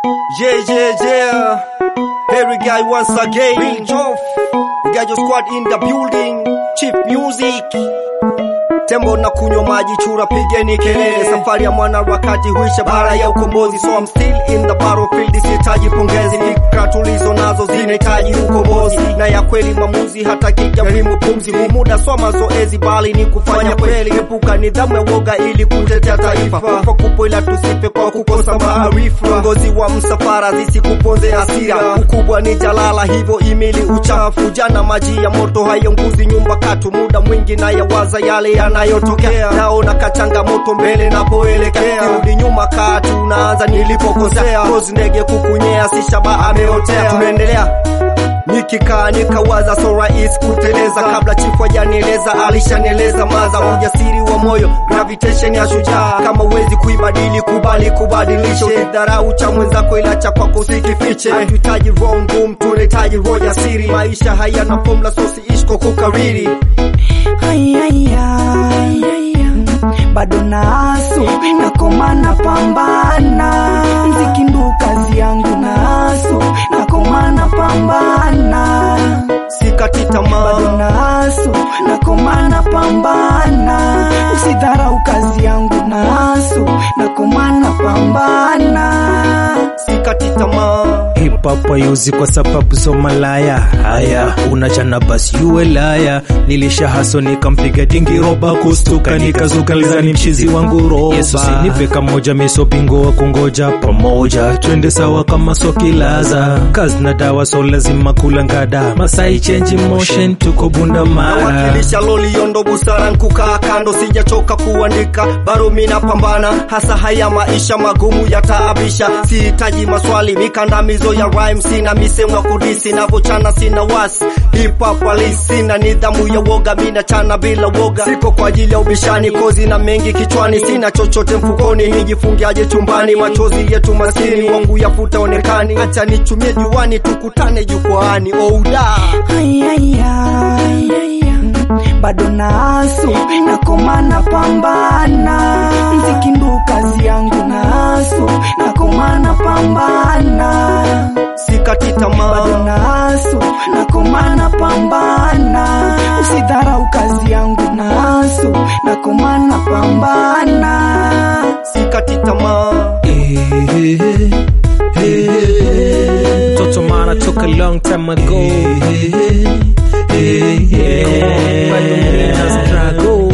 Yeah, yeah, yeah. Every guy once again. Bill Joff. We got your squad in the building. Chief music. Tembo na kunywa maji chura, pigeni kelele. Safari ya mwana wakati huisha, bara ya ukombozi. So I'm still in the battlefield, sihitaji pongezi. Fikra tulizo nazo zinahitaji ukombozi, na ya kweli maamuzi, hata kijaribu pumzi. Humuda sio mazoezi, bali ni kufanya kweli. Epuka nidhamu ya woga ili kutetea taifa. Kufa kupo ila tusife kwa kukosa maarifa. Viongozi wa msafara zisikuponze hasira, ukubwa ni jalala, hivyo imili uchafu. Jana maji ya moto haionguzi nyumba katu, muda mwingi na yawaza yale yanayotokea. Naona kachangamoto mbele napoelekea, sirudi nyuma katu, naanza nilipokosea. Kozi ndege kukunyea, si shaba ameotea. Tunaendelea nikikaa nikawaza, so rahisi kuteleza. Kabla chifu hajanieleza, alishanieleza maza. Ujasiri wa moyo, gravitation ya shujaa. Kama uwezi kuibadili, kubali kubadilisha. Usidharau cha mwenzako, ila cha kwako usikifiche. Hatuhitaji roho ngumu, tunahitaji roho jasiri. Maisha hayana formula, so siishi kwa kukariri. Ai, ai, ai, ai, ai. bado nasu nakoma napambana mziki ndu kazi yangu nasu nakoma napambana Sikati tamaa, bado nasu nakoma napambana usidharau kazi yangu nasu nakoma napambana sikati tamaa. Hip hop hayuzi kwa sababu zo malaya. Haya, unachana basi uwe laya. Nilisha haso nikampiga dingi roba, kustuka nikazuka lizani mchizi wangu roba. Yesu sinipe kamoja, miso bingo wa kungoja pamoja, twende sawa kama sokilaza. Kazi na dawa so lazima kula ngada. Masai change motion, tuko bunda mara. nawakilisha loliondo busara nkukaa kando sijachoka kuandika bado mina pambana hasa haya maisha magumu yataabisha sihitaji maswali mikandamizo ya rhyme sina misemo ya kudisi navochana sina wasi hip hop halisi sina nidhamu ya woga mina chana bila woga siko kwa ajili ya ubishani kozi na mengi kichwani sina chochote mfukoni nijifungiaje chumbani machozi yetu maskini wangu yafuta onekani acha nichumie juani tukutane jukwaani ouda Ai, ai, ai, ai, ai. bado nasu nakoma napambana mziki ndu kazi yangu nasu nakoma napambana sikati bado tamaa nasu nakoma napambana usidharau kazi yangu nasu nakoma napambana sikati tamaa Toto Mana took a long time ago. Bado mina struggle.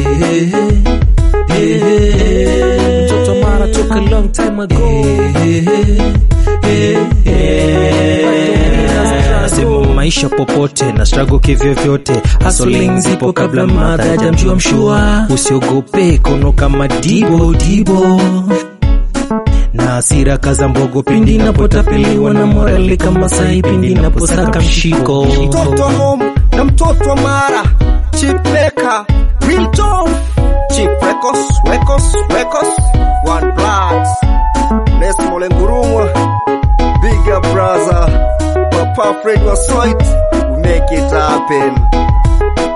Toto Mana took a long time ago. Nasema maisha popote na struggle kivyo vyote, hustling zipo kabla madha hajamjua mshua. Usiogope kono kama dibo dibo na hasira kaza mbogo pindi napotapeliwa na morali kama sai pindi naposaka mshiko mtoto wa home na mtoto wa mara chipeka real talk chip records records records one blood Nesmo Lengurumwa bigger brother Papa Fred was sweet we make it happen